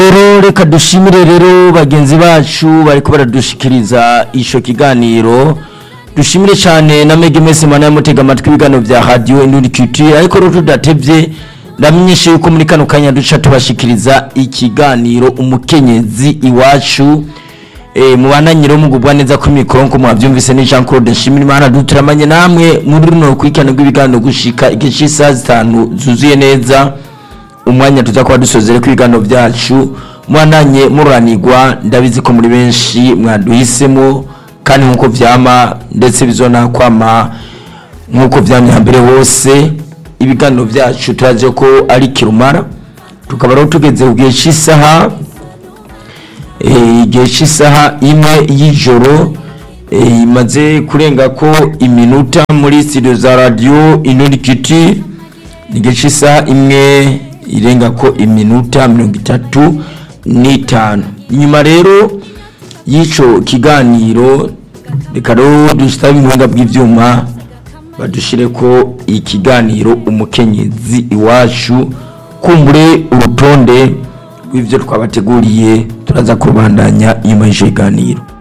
rero reka dushimire rero bagenzi bacu bariko baradushikiriza ico kiganiro dushimire cyane na mege mese mana yamutega amatwi ibiganiro vya radio Indundi Culture ariko rero tudatevye ndamenyeshe yuko muri kano kanya duca tubashikiriza ikiganiro umukenyezi iwacu e, mubananyiro mugubwa neza kuri mikoro nko mwavyumvise ni Jean Claude Nshimirimana duturamanye namwe muri runo rukurikirana rw'ibiganiro gushika igihe c'isaha zitanu zuzuye neza umwanya tuza kuba dusozere ku biganiro byacu mwananye muranirwa ndabizi ko muri benshi mwaduhisemo kandi nk'uko vyama ndetse bizona kwama nk'uko vyamye hambere hose ibiganiro byacu turazi ko ari kirumara tukaba rero tugeze ku gihe cy'isaha eh, igihe cy'isaha imwe y'ijoro eh, imaze kurenga ko iminota muri studio za radio Inundi Kiti igihe cy'isaha imwe irenga ko iminota mirongo itatu n'itanu inyuma rero y'icyo kiganiro reka rero dusabe ubuhanga bw'ibyuma badushire ko ikiganiro umukenyezi iwacu kumbure urutonde rw'ibyo twabateguriye turaza kurubandanya nyuma y'icyo kiganiro